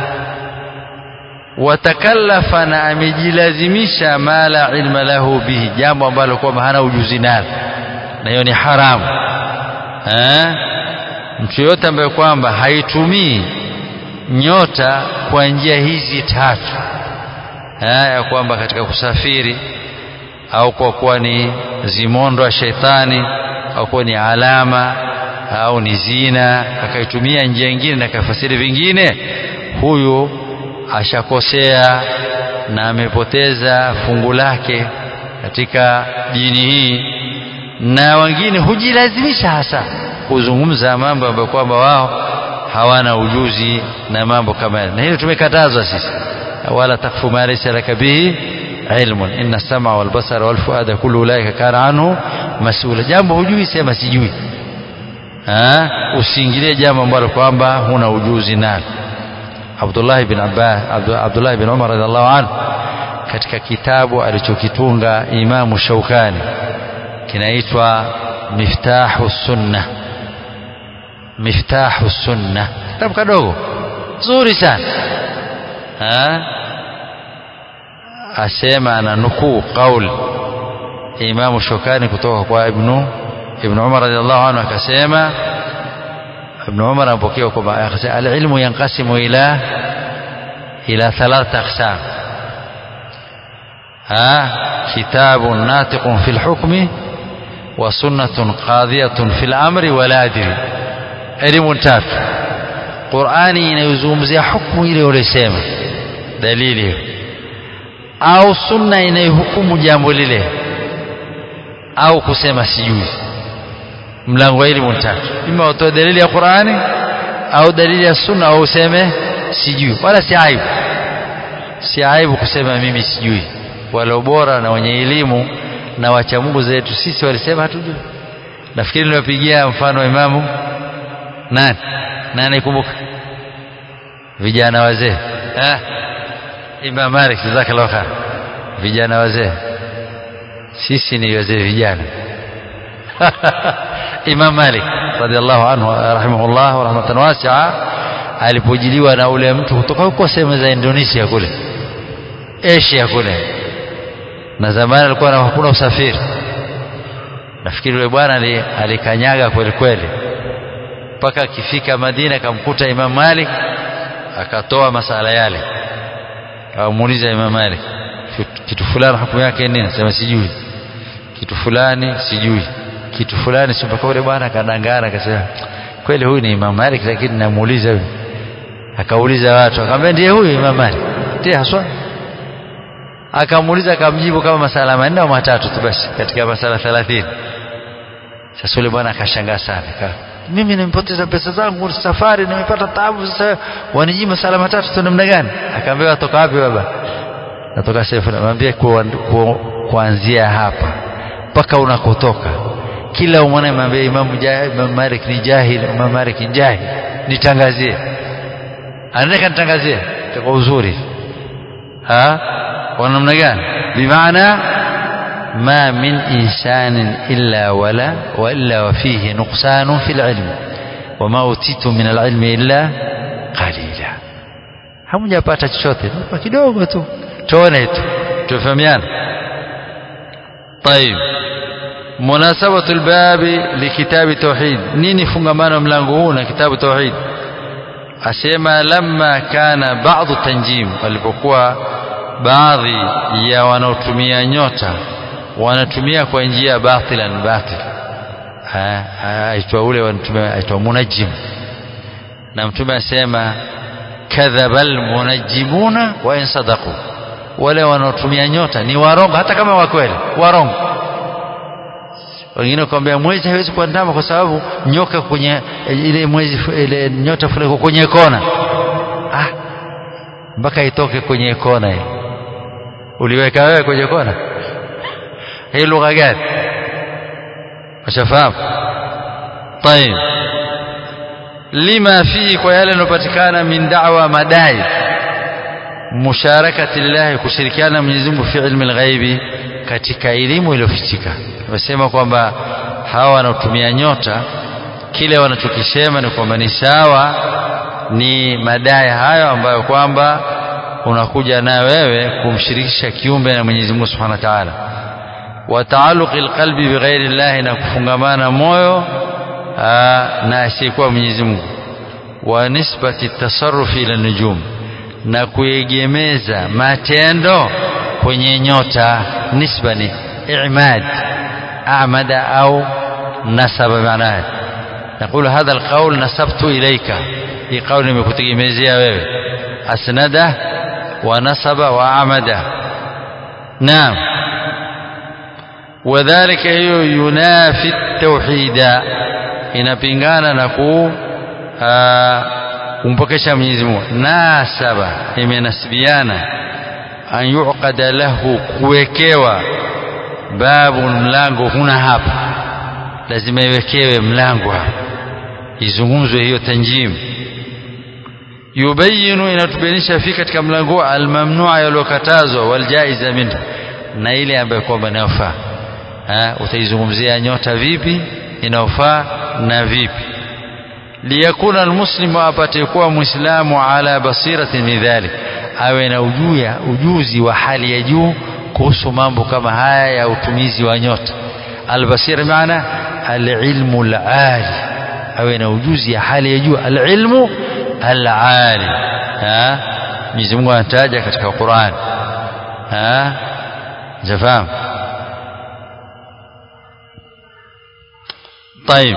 watakallafa na amejilazimisha ma la ilma lahu bihi jambo ambalo kwamba hana ujuzi nalo na hiyo ni haramu eh? mtu yote ambaye kwamba haitumii nyota kwa njia hizi tatu eh, ya kwamba katika kusafiri au kwa kuwa ni zimondo ya sheitani au kuwa ni alama au ni zina akaitumia njia nyingine na akafasiri vingine huyu ashakosea na amepoteza fungu lake katika dini hii na wengine hujilazimisha hasa kuzungumza mambo ambayo kwamba wao hawana ujuzi na mambo kama yale na hilo tumekatazwa sisi wala takfu ma laysa laka bihi ilmun inna sama wal basara wal fuada kullu ulaika kana anhu mas'ula jambo hujui sema sijui ha usiingilie jambo ambalo kwamba huna ujuzi nalo Abdullah bin Abbas Abdullah bin Umar radhiallahu anhu katika kitabu alichokitunga Imamu Shaukani kinaitwa Miftahu Sunna Miftahu Sunna kitabu kadogo nzuri sana ha asema ana nukuu qaul Imamu Shaukani kutoka kwa Ibnu Ibn Umar radhiallahu anhu akasema ابن عمر أبوكي وكما العلم ينقسم إلى إلى ثلاثة أقسام ها كتاب ناطق في الحكم وسنة قاضية في الأمر ولا أدري علم تات قرآني inayozungumzia hukumu ile ulisema dalili hiyo au sunna inayohukumu jambo lile au kusema sijui mlango wa elimu tatu ima utoe dalili ya Qur'ani au dalili ya sunna au useme sijui wala si aibu si aibu kusema mimi sijui wala bora na wenye elimu na wacha Mungu zetu sisi walisema hatujui nafikiri niliwapigia mfano imamu nani nani kumbuka vijana wazee eh Imam Malik jazakallahu khair vijana wazee sisi ni wazee vijana Imam Malik radhiallahu anhu rahimahullah wa rahmatan wasi'a alipojiliwa na ule mtu kutoka huko sehemu za Indonesia kule Asia kule na zamani alikuwa na hakuna usafiri nafikiri yule bwana alikanyaga kweli kweli mpaka akifika Madina akamkuta Imam Malik akatoa masala yale akamuuliza Imam Malik kitu fulani hukumu yake nini sema sijui kitu fulani sijui kitu fulani si mpaka yule bwana akadangana akasema kweli huyu ni Imam Malik lakini namuuliza huyu akauliza watu akamwambia ndiye huyu Imam Malik ndiye haswa akamuuliza akamjibu kama masala manne au matatu tu basi katika masala 30 sasa yule bwana akashangaa sana mimi nimepoteza pesa zangu safari nimepata taabu sasa waniji masala matatu tu namna gani akaambia watoka wapi baba natoka sehemu namwambia kuanzia hapa mpaka unakotoka kila umwana mwambie Imam Imam Malik ni jahil Imam Malik ni jahil nitangazie anataka nitangazie kwa uzuri ha kwa namna gani bimaana ما من إنسان إلا ولا وإلا وفيه نقصان في العلم وما أوتيت من العلم إلا قليلا hamjapata chochote kidogo tu tuone tu tufahamiana طيب مناسبة الباب لكتاب توحيد نيني فنغمان ملانغونا كتاب توحيد أسيما لما كان بعض التنجيم walipokuwa baadhi ya wanaotumia nyota wanatumia kwa njia batilan batil aitwa ule wanatumia aitwa munajim na mtume asema kadhabal munajimuna wa in sadaqu wale wanaotumia nyota ni warongo hata kama wa kweli warongo wengine kwambia mwezi hawezi kuandama kwa sababu nyoka kwenye ile mwezi ile nyota fulani kwenye kona mpaka itoke kwenye kona hii uliweka wewe kwenye kona hii lugha gani washafahamu طيب lima fihi kwa yale yanayopatikana min da'wa madai musharakati lillahi kushirikiana na Mwenyezi Mungu fi ilmi alghaibi katika elimu iliyofichika wamesema kwamba hawa wanaotumia nyota kile wanachokisema ni kwamba ni sawa ni madai hayo ambayo kwamba unakuja na wewe kumshirikisha kiumbe na Mwenyezi Mungu Subhanahu wa Ta'ala wa taaluqi alqalbi bighairi Allah na kufungamana moyo na asiyekuwa Mwenyezi Mungu wa nisbati tasarrufi ila nujum na kuegemeza matendo kwenye nyota nisba ni i'mad a'mada au nasaba maanaye نقول هذا القول نسبت إليك هي قول nimekutegemezea wewe asnada wa nasaba wa amada naam wadhālika hiyo yunafi tauhida inapingana na ku kumpokesha Mwenyezi Mungu nasaba imenasibiana an yuqada lahu kuwekewa babu mlango huna hapa lazima iwekewe mlango hapa izungumzwe hiyo tanjim yubayinu inatubainisha fi katika mlango almamnua yaliyokatazwa waljaiza minhu na ile ambayo kwamba inayofaa utaizungumzia nyota vipi inayofaa na vipi liyakuna almuslimu apate kuwa muislamu ala basiratin min dhalik awe na ujuya ujuzi wa hali ya juu kuhusu mambo kama haya ya utumizi wa nyota albasira maana alilmu alali awe na ujuzi ya hali ya juu alilmu alali Mwenyezi Mungu anataja katika Qur'an ha jafahamu طيب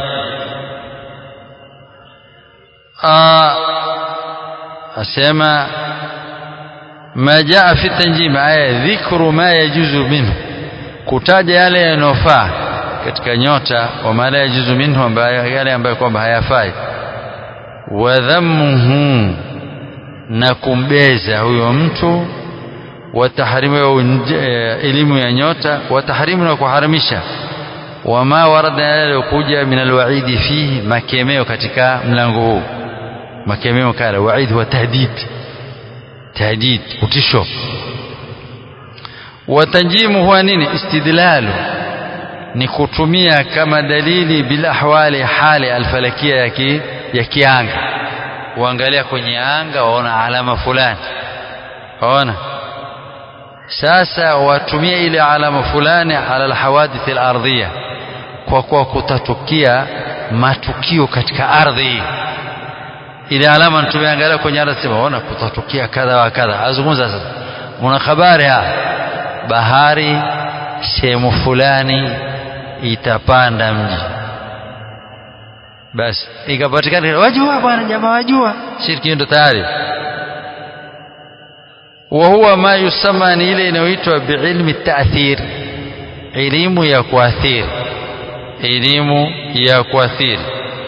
أسمى ما جاء في التنجيم آية ذكر ما يجوز منه kutaja yale yanayofaa katika nyota wa mala yajuzu minhu ambayo yale ambayo kwamba hayafai wa dhammuhu na kumbeza huyo mtu wa tahrimu elimu ya nyota wa tahrimu na kuharamisha wama warada yaliyokuja min alwaidi fihi makemeo katika mlango huu makemeo kala waid wa tahdid tahdid utisho watanjimu huwa nini istidlalu ni kutumia kama dalili bila ahwali hali alfalakia ya, ki, ya kianga uangalia kwenye anga waona alama fulani waona sasa watumia ile alama fulani ala alhawadith alardhiyah kwa kuwa kutatukia matukio katika ardhi ile alama tumeangalia kwenye ardhi sema ona kutatukia kadha wa kadha azungumza sasa una habari hapa bahari sehemu fulani itapanda mji basi ikapatikana wajua bwana jamaa wajua shirki ndo tayari wa huwa ma yusama ni ile inayoitwa biilmi ta'thir elimu ya kuathiri elimu ya kuathiri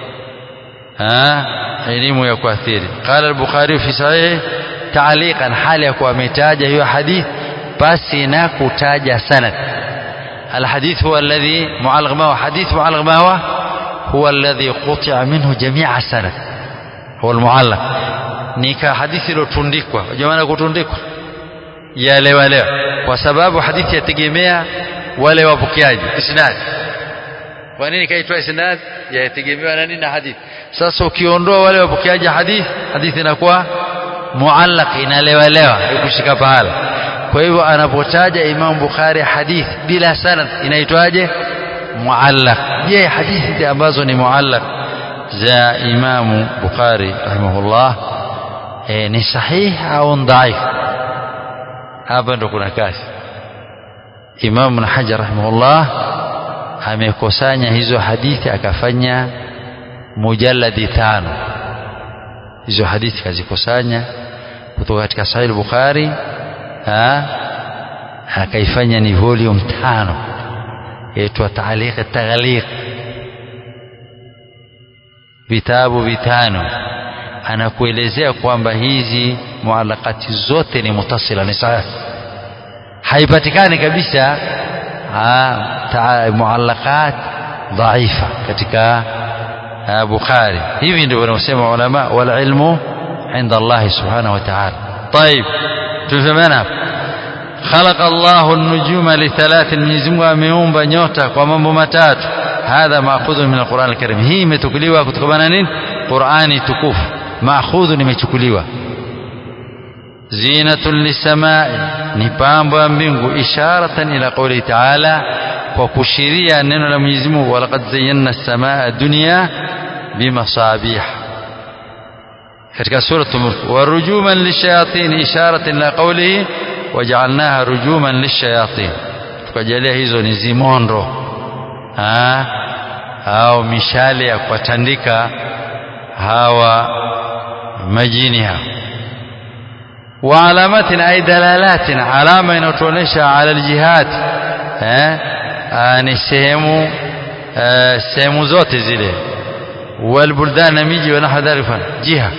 elimu ya kuathiri qala al-bukhari fi sahih ta'liqan hali ya kuwa ametaja hiyo hadith basi na kutaja sanad الحديث هو الذي معلق ما هو حديث معلق ما هو هو الذي قطع منه جميع السند هو المعلق nika hadithi iliyotundikwa jamani kutundikwa yaelewa leo kwa sababu hadithi yategemea wale wapokeaji isnad kwa nini kaitwa isnad yategemewa na nini na hadithi sasa ukiondoa wale wapokeaji hadithi hadithi inakuwa muallaq inalewalewa ikushika pahala kwa hivyo anapotaja Imam Bukhari hadithi bila sanad inaitwaje muallaq je hadithi ambazo ni muallaq za Imam Bukhari rahimahullah e, ni sahihi au dhaif hapa ndo kuna kazi Imam Ibn Hajar rahimahullah amekusanya hizo hadithi akafanya mujalladi tano hizo hadithi kazikusanya kutoka katika Sahih Bukhari akaifanya ni volume tano yaitwa Taaliq Taghliq vitabu vitano anakuelezea kwamba hizi muallaqati zote ni mutasila ni sahihi haipatikani kabisa muallaqat dhaifa katika Bukhari hivi ndio wanaosema ulama wal ilmu inda Allah subhanahu wa ta'ala طيب tufahamiana خلق الله النجوم لثلاث Mwenyezi Mungu ameumba nyota kwa mambo matatu hadha maakhudhu min alquran alkarim hii imetukuliwa kutokana nini Qurani tukufu maakhudhu nimechukuliwa zinatun lisamai ni pambo ya mbingu isharatan ila qawli ta'ala kwa kushiria neno la Mwenyezi Mungu walaqad zayyana as-samaa dunya bimasabih katika sura Mulk warujuman lishayatin isharatan ila qawlihi waja'alnaha rujuman lishayatin tukajalia hizo ni zimondo ha au mishale ya kuwatandika hawa majini hao وعلامات أي دلالات علامة inayotuonesha على الجهات eh ni sehemu sehemu zote zile والبلدان na miji ونحو ذلك جهة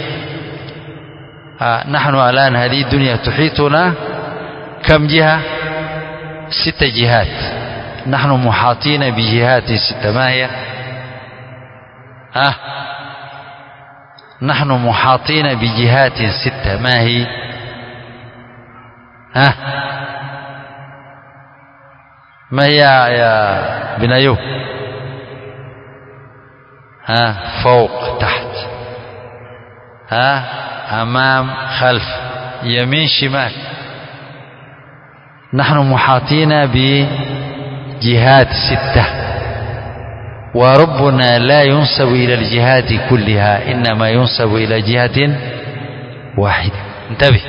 نحن الآن هذه الدنيا تحيطنا كم جهة ست جهات نحن محاطين بجهات ستة ما هي آه نحن محاطين بجهات ستة ما هي ها ما هي يا بن أيوب ها فوق تحت ها أمام خلف يمين شمال نحن محاطين بجهات ستة وربنا لا ينسب إلى الجهات كلها إنما ينسب إلى جهة واحدة انتبه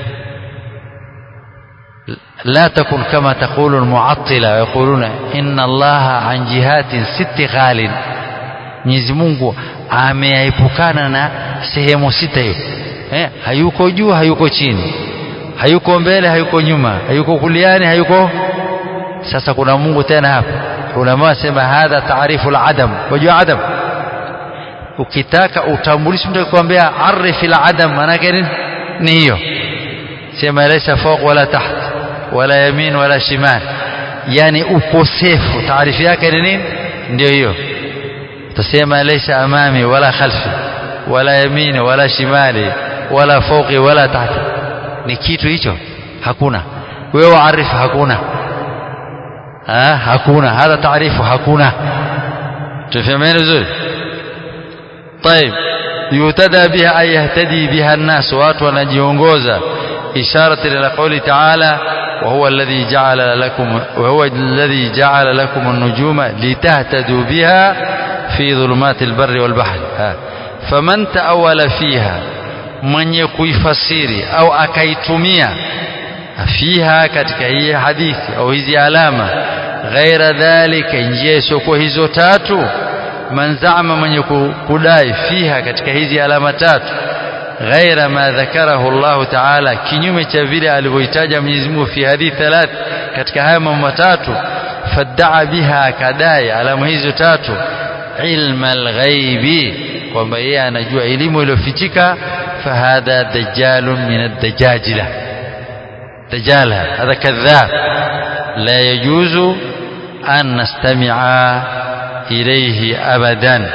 لا تكن كما تقول المعطلة يقولون إن الله عن جهات ست خال Mwenyezi Mungu ameepukana na sehemu sita hiyo eh, hayuko juu hayuko chini hayuko mbele hayuko nyuma hayuko kuliani hayuko sasa kuna Mungu tena hapa ulama wasema hadha taarifu al-adam wajua adam ukitaka utambulishe mtu kuambia arifi al-adam maana yake ni hiyo sema laysa fawq wala taht wala yamin wala shimal yani ukosefu taarifu yake ni nini ndio hiyo utasema laysa amami wala khalfi wala yamini wala shimali wala fawqi wala tahti ni kitu hicho hakuna wewe waarifu hakuna ha, hakuna hadha taarifu hakuna tufahamiana vizuri طيب يهتدى بها أي يهتدي بها الناس watu wanajiongoza إشارة إلى قوله تعالى وهو الذي جعل لكم وهو الذي جعل لكم النجوم لتهتدوا بها في ظلمات البر والبحر ها. فمن تأول فيها من يكويفسيري أو أكيتميا فيها katika hii hadithi au hizi alama ghaira dhalika njia isiyokuwa hizo tatu man zama mwenye kudai fiha katika hizi alama tatu ghaira ma dhakarahu Allah ta'ala kinyume cha vile alivyoitaja Mwenyezi Mungu fi hadithi thalath katika haya mambo matatu faddaa biha kadai alama hizo tatu ilma alghaibi kwamba yeye anajua elimu iliyofichika fahadha dajjalun min ad-dajajila dajjal hadha kadhab la yajuzu an nastami'a ilayhi abadan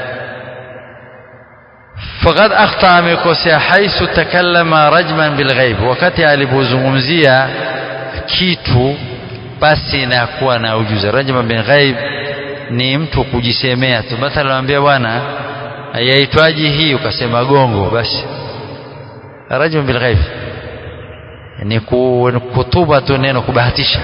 فقد أخطأ amekosea حيث تكلم رجما بالغيب wakati alipozungumzia kitu basi na kuwa na ujuzi rajma bin ghaib ni mtu kujisemea tu mathalan anambia bwana yaitwaje hii ukasema gongo basi rajma bil ghaib ni kutuba tu neno kubahatisha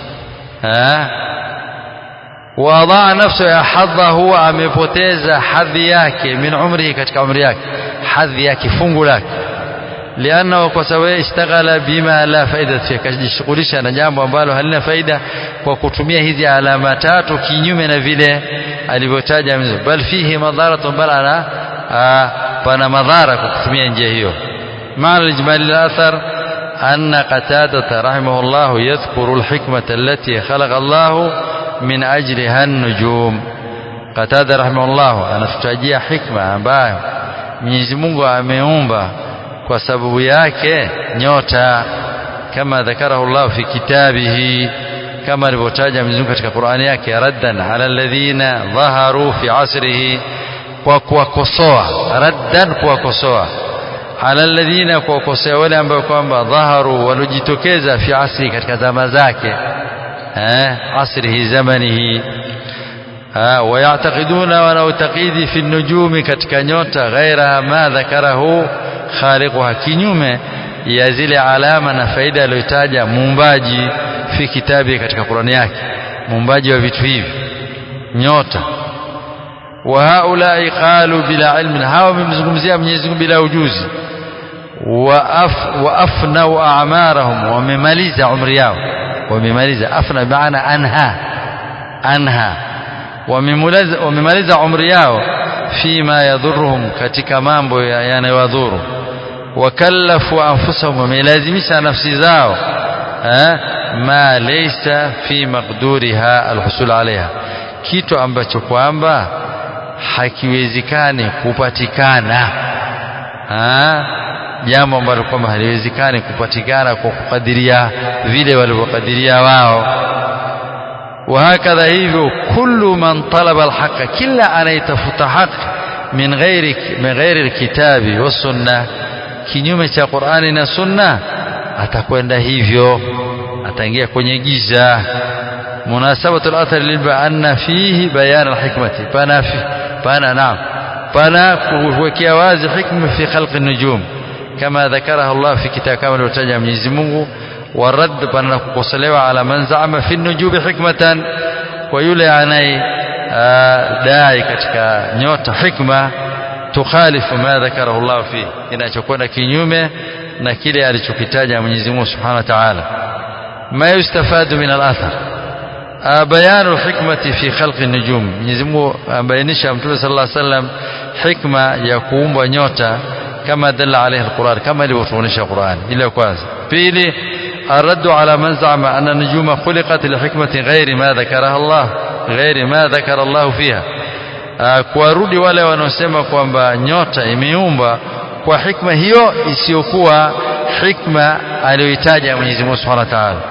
wadaa nafsu ya hadha huwa amepoteza hadhi yake min umrihi katika umri yake hadhi yake fungu lake liannahu kwa sababu ishtaghala bima la faida fi kajishughulisha na jambo ambalo halina faida kwa kutumia hizi alama tatu kinyume na vile alivyotaja bal fihi madharatun bal ana pana madhara kwa kutumia njia hiyo maana ijmali al-athar أن قتادة رحمه الله يذكر الحكمة التي خلق الله من أجلها النجوم قتادة رحمه الله أنا تتجيه حكمة ambayo Mwenyezi Mungu ameumba kwa sababu yake nyota kama dhakarahu Allah fi kitabihi kama alivyotaja Mwenyezi Mungu katika Qur'ani yake raddan ala alladhina dhaharu fi asrihi kwa kuwakosoa raddan kuwakosoa ala alladhina kuwakosoa wale ambao kwamba dhaharu walojitokeza fi asri katika zama zake eh asrihi zamanihi ويعتقدون wanaotakidi fi nujumi katika nyota ghaira ma dhakarahu khaliquha kinyume ya zile alama na faida aliyotaja muumbaji fi kitabi katika Qur'ani yake muumbaji wa vitu hivi nyota wa haulai qalu bila ilmin hawa wamemzungumzia Mwenyezi Mungu bila ujuzi wa af wa afnau a'marahum wamemaliza umri yao wamemaliza afna maana anha anha wamemaliza umri yao fima yadhurruhum katika mambo yanayowadhuru wakallafu anfusahum wamelazimisha nafsi zao ma laysa fi maqduriha alhusul alaiha kitu ambacho kwamba hakiwezekani kupatikana jambo ambalo kwamba haliwezekani kupatikana kwa kukadiria vile walivyokadiria wao وهكذا hivyo kullu man talaba alhaqa kila anayetafuta haki min ghairi min ghairi alkitabi wasunna kinyume cha Qur'ani na sunna atakwenda hivyo ataingia kwenye giza munasabatu al-athar lilba anna fihi bayan alhikmati pana fi pana naam pana kuwekea wazi hikma fi khalq an-nujum kama dhakaraha Allah fi kitab kama alivyotaja Mwenyezi Mungu والرد بأن kukosolewa على من زعم في النجوم حكمة ويولي anaye dai katika nyota hikma tukhalifu ma dhakarahu Allah fi inachokwenda kinyume na kile alichokitaja Mwenyezi Mungu Subhanahu wa Ta'ala ma yustafadu min al-athar بيان الحكمة في خلق النجوم Mwenyezi Mungu ambainisha Mtume sallallahu alaihi wasallam hikma ya kuumba nyota kama dalla alayhi al-Qur'an kama ilivyotuonesha Qur'an ile kwanza pili الرد على من زعم أن النجوم خلقت لحكمة غير ما ذكرها الله غير ما ذكر الله فيها kuwarudi wale wanaosema kwamba nyota imeumba kwa hikma hiyo isiyokuwa hikma aliyoitaja Mwenyezi Mungu Subhanahu wa Ta'ala.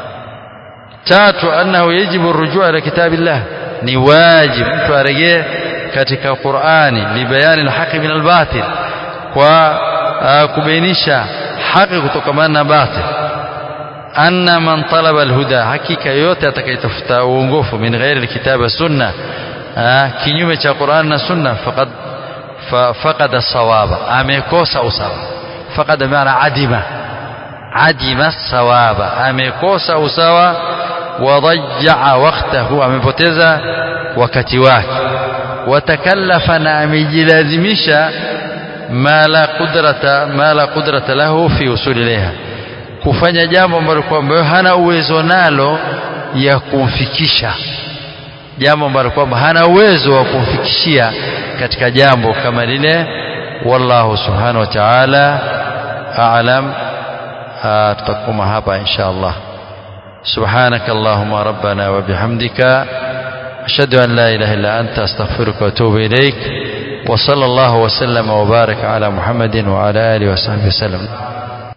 Tatu, annahu yajibu rujua ila kitabillah, ni wajibu mtu arejee katika Qur'ani libayani alhaqi min albatil, kwa kubainisha haki kutokamana na batil anna man talaba alhuda hakika yote atakayetafuta uongofu min ghairi alkitaba sunna kinyume cha Qur'an na sunna faqad faqada sawaba amekosa usawa faqada maana adima adima sawaba amekosa usawa wadajjaa waqtahu amepoteza wakati wake watakallafa na amejilazimisha ma la qudrata ma la qudrata lahu fi usuli ilayha kufanya jambo ambalo kwamba hana uwezo nalo ya kumfikisha jambo ambalo kwamba hana uwezo wa kumfikishia katika jambo kama lile wallahu subhanahu wa ta'ala a'lam tutakoma hapa insha Allah سبحانك اللهم ربنا وبحمدك أشهد أن لا إله إلا أنت أستغفرك وأتوب إليك وصلى الله وسلم وبارك على محمد وعلى آله وصحبه وسلم